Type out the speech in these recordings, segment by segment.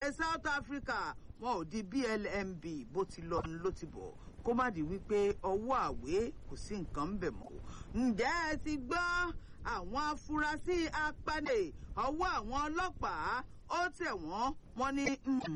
orílẹ̀-èdè South Africa wọn ò di BLMB bó ti lọ ló ti bọ̀ kó má di wípé ọwọ́ àwé kò sí nǹkan ń bẹ̀ mọ́ ǹjẹ́ ẹ ti gbọ́ àwọn afurasí apanè ọwọ́ àwọn ọlọ́pàá ó tẹ̀ wọ́n wọ́n ní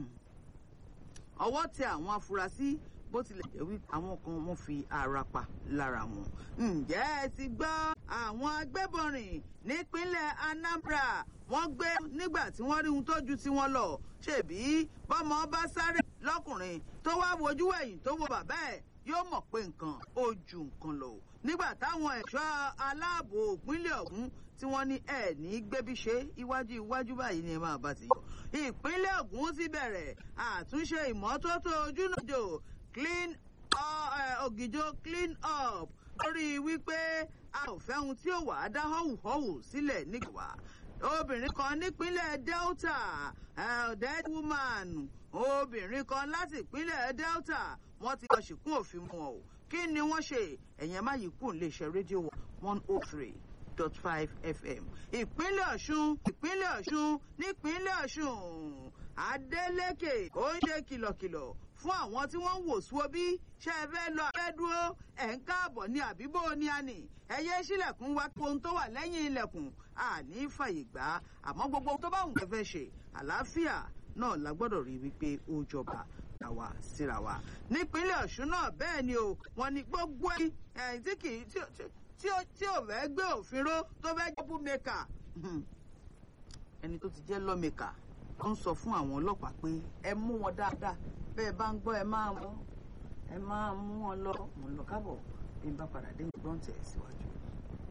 ọwọ́ tẹ àwọn afurasí bó tilẹ̀ jẹ́ wípé àwọn kan wọ́n fi ara pa lára wọn. ǹjẹ́ ẹ ti gbọ́ àwọn agbébọnrìn nípínlẹ̀ Anambra wọ́n gbé nígbà tí wọ́n rí ohun tó ju tiwọn lọ ṣèbí bọ́mọ bá sáré lọ́kùnrin tó wá wojú ẹ̀yìn tó wo bàbá ẹ̀ yóò mọ̀ pé nǹkan ó ju nǹkan lọ nígbà táwọn ẹ̀ṣọ́ aláàbò ìpínlẹ̀ ọ̀hún tí wọ́n ní ẹ̀ ní gbébí ṣe iwájú iwájú báyìí ni ẹ máa bá ti yọ. ìpínlẹ̀ Ògùn ti bẹ̀rẹ̀ àtúnṣe ìmọ́tótó ojúnàjò clean ògìjò clean up lórí wípé a ò fẹ́ ohun tí ó wà á dá họ́wùhọ́wù sílẹ̀ nígbà obìnrin kan nípínlẹ̀ Delta dead woman obìnrin kan láti ìpínlẹ̀ Delta wọ́n ti lọ ṣìkún òfin mu ọ̀ kí ni wọ́n ṣe ẹ̀yẹn má yìí kù lè ṣe rédíò one oh three dot five fm ìpínlẹ̀ ọ̀ṣun ìpínlẹ̀ ọ̀ṣun nípínlẹ̀ ọ̀ṣun adeleke ó ń ṣe kìlọ̀kìlọ̀ fún àwọn tí wọ́n ń wò sùn bí ṣe é fẹ́ lọ abẹ́ dúró ẹ̀ ń káàbọ̀ ní àbíbò ní àní ẹ̀yẹ sílẹ̀kùn wa ohun tó wà lẹ́yìn ilẹ̀kùn àní fàyè gbà á àmọ́ gbogbo tó bá wù kẹ́ fẹ́ ṣe àlàáfíà náà la gbọ́dọ̀ rí wípé ó jọba àwa síra wa nípínlẹ̀ ọ̀ṣun náà bẹ́ẹ̀ ni o wọ́n ní gbogbo ẹ̀yìn tí kì í tí ò fẹ́ gbé òfin ró tó fẹ́ jẹ́ búmẹ́kà ẹni tó ti jẹ́ lọ́mẹ́kà ó ń sọ fún àwọn ọlọ́pàá pé ẹ mú wọn dáadáa bẹ́ẹ̀ bá ń gbọ́ ẹ máa mú ẹ máa mú wọn lọ mò ń lọ kábọ̀ bí n bá padà dé ìgbọ́n tẹ̀ síwájú.